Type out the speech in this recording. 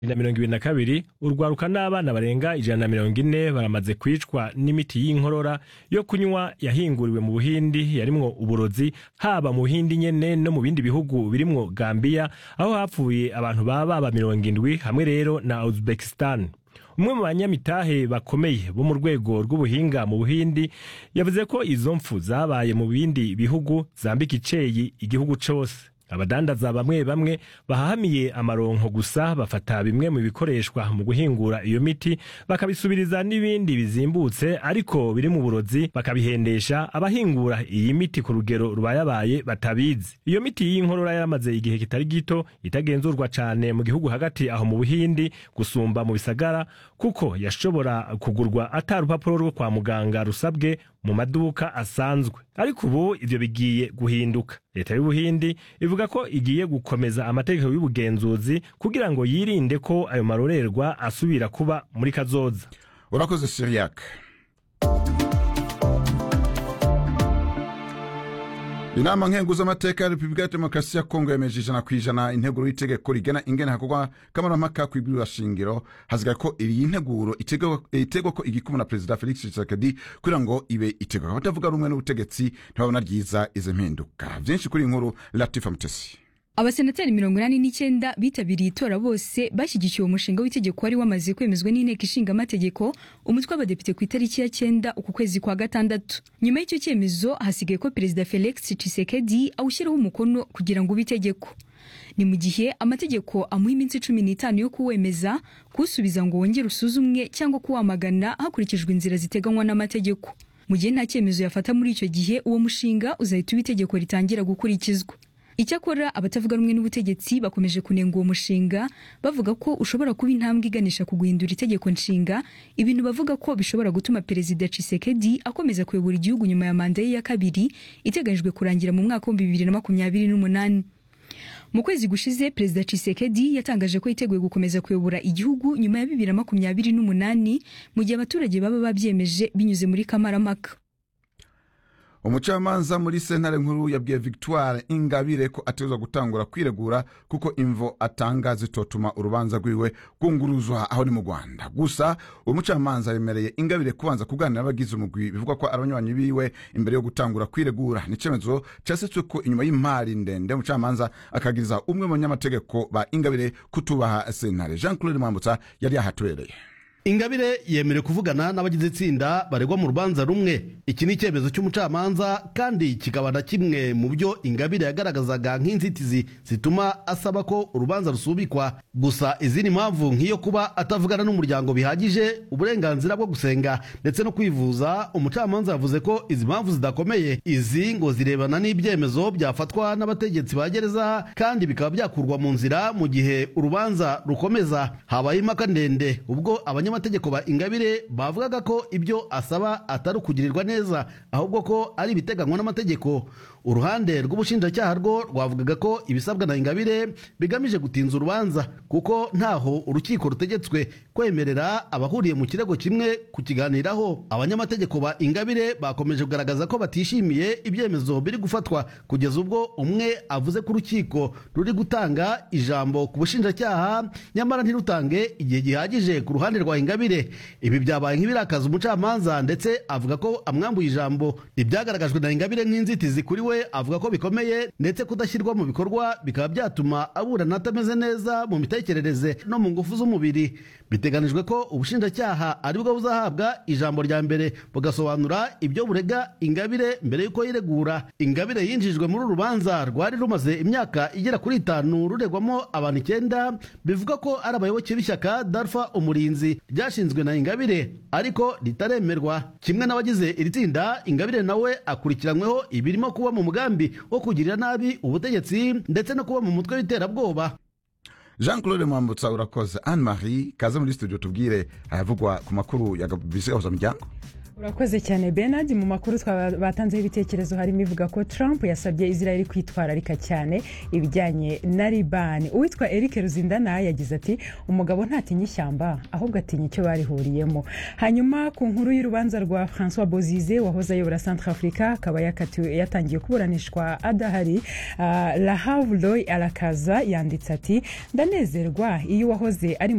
na mirongo ibiri na kabiri urwaruka n'abana barenga ijana na mirongo ine baramaze kwicwa n'imiti y'inkorora yo kunywa yahinguriwe mu buhindi yarimwo uburozi haba mu buhindi nyene no mu bindi bihugu birimwo gambiya aho hapfuye abantu baba baba mirongo indwi hamwe rero na uzbekistan umwe mu banyamitahe bakomeye bo mu rwego rw'ubuhinga mu buhindi yavuze ko izo mpfu zabaye mu bindi bihugu zambika iceyi igihugu cose abadandaza bamwe bamwe bahahamiye amaronko gusa bafata bimwe mu bikoreshwa mu guhingura iyo miti bakabisubiriza n'ibindi bizimbutse ariko biri mu burozi bakabihendesha abahingura iyi miti ku rugero rubayabaye batabizi iyo miti y'inkorora yaramaze igihe kitari gito itagenzurwa cane mu gihugu hagati aho mu buhindi gusumba mu bisagara kuko yashobora kugurwa ata rupapuro rwo kwa muganga rusabwe mu maduka asanzwe ariko ubu ivyo bigiye guhinduka leta y'ubuhindi ivuga ko igiye gukomeza amategeko y'ubugenzuzi kugira ngo yirinde ko ayo marorerwa asubira kuba muri kazoza urakoze siriyak inama nkenguzamateka ya repubulika ya demokarasi ya kongo yemeje ijana ku ijana integuro y'itegeko rigena ingene hakorwa kamarampaka kw'ibwirwa shingiro hasigaye ko iyi nteguro itegwa ko igikumwe na perezida felix tshisekedi kugira ngo ibe itegwa abatavuga rumwe n'ubutegetsi ntibabona ryiza izo mpinduka vyinshi kuri iyi nkuru latifa mutesi abasenateri mirongo inani n'icyenda bitabiriye itora bose bashyigikiye umushinga w'itegeko wari wamaze kwemezwa n'inteko ishinga amategeko umutwe w'abadepite ku itariki ya cyenda uku kwezi kwa gatandatu nyuma y'icyo cyemezo hasigaye ko perezida felix tshisekedi awushyiraho umukono kugira ngo ube itegeko ni mu gihe amategeko amuha iminsi cumi n'itanu yo kuwemeza kuwusubiza ngo wongere usuzumwe cyangwa kuwamagana hakurikijwe inzira ziteganywa n'amategeko mu gihe nta cyemezo yafata muri icyo gihe uwo mushinga uzahita uba itegeko ritangira gukurikizwa icyakora abatavuga rumwe n'ubutegetsi bakomeje kunenga uwo mushinga bavuga ko ushobora kuba intambwe iganisha ku guhindura itegeko nshinga ibintu bavuga ko bishobora gutuma perezida Tshisekedi akomeza kuyobora igihugu nyuma ya manda ye ya kabiri iteganyijwe kurangira mu mwaka w'ibihumbi bibiri na makumyabiri n'umunani mu kwezi gushize perezida Tshisekedi yatangaje ko yiteguye gukomeza kuyobora igihugu nyuma ya bibiri na makumyabiri n'umunani mu gihe abaturage baba babyemeje binyuze muri kamarampaka umucamanza muri sentare nkuru yabwiye victoire ingabire ko ategerezwa gutangura kwiregura kuko imvo atanga zitotuma urubanza rwiwe rwunguruzwa aho ni mu rwanda gusa uwo mucamanza yemereye ingabire kubanza kuganira n'abagize umugwi bivugwa ko ari abanywanyi biwe imbere yo gutangura kwiregura ni icyemezo cyasetswe ko inyuma y'imari ndende umucamanza akagiriza umwe mu banyamategeko ba ingabire kutubaha sentare jean claude mwambutsa yari yahatubereye ingabire yemerewe kuvugana n'abagize itsinda baregwa mu rubanza rumwe iki ni icyemezo cy'umucamanza kandi kikaba na kimwe mu byo ingabire yagaragazaga nk'inzitizi zituma asaba ko urubanza rusubikwa gusa izindi mpamvu nk'iyo kuba atavugana n'umuryango bihagije uburenganzira bwo gusenga ndetse no kwivuza umucamanza yavuze ko izi mpamvu zidakomeye izi ngo zirebana n'ibyemezo byafatwa n'abategetsi ba gereza kandi bikaba byakurwa mu nzira mu gihe urubanza rukomeza habaye impaka ndende ubwo abanya abanyamategeko ba ingabire bavugaga ko ibyo asaba atari ukugirirwa neza ahubwo ko ari ibiteganywa n'amategeko uruhande rw'ubushinjacyaha rwo rwavugaga ko ibisabwa na ingabire bigamije gutinza urubanza kuko ntaho urukiko rutegetswe kwemerera abahuriye mu kirego kimwe kukiganiraho abanyamategeko ba ingabire bakomeje kugaragaza ko batishimiye ibyemezo biri gufatwa kugeza ubwo umwe avuze ko urukiko ruri gutanga ijambo ku bushinjacyaha nyamara ntirutange igihe gihagije ku ruhande rwa ingabire ibi byabaye nk'ibirakaza umucamanza ndetse avuga ko amwambuye ijambo ibyagaragajwe na ingabire nk'inzitizi kuri we avuga ko bikomeye ndetse kudashyirwa mu bikorwa bikaba byatuma aburana atameze neza mu mitekerereze no mu ngufu z'umubiri biteganijwe ko ubushinjacyaha aribwo buzahabwa ijambo rya mbere bugasobanura ibyo burega ingabire mbere y'uko yiregura ingabire yinjijwe muri uru rubanza rwari rumaze imyaka igera kuri itanu ruregwamo abantu icyenda bivuga ko ari abayoboke b'ishyaka darfa umurinzi ryashinzwe na ingabire ariko ritaremerwa kimwe n'abagize iri tsinda ingabire nawe akurikiranyweho ibirimo kuba mu mugambi wo kugirira nabi ubutegetsi ndetse no kuba mu mutwe w'iterabwoba jean claude mwambutsa urakoze anne marie kaze muri studio tubwire ayavugwa ku makuru ya miryango urakoze cyane benard mu makuru batanzeho ibitekerezo harimo ivuga ko trump yasabye israel kwitwararika cyane ibijyanye na libani uwitwa eric ruzindana yagize ati umugabo ntatinya ishyamba ahubwo atinya icyo barihuriyemo hanyuma ku nkuru y'urubanza rwa francois bozize wahoze ayobora centre africa akaba yatangiye kuburanishwa adahari uh, lahavloy arakaza yanditse ati ndanezerwa iyo uwahoze ari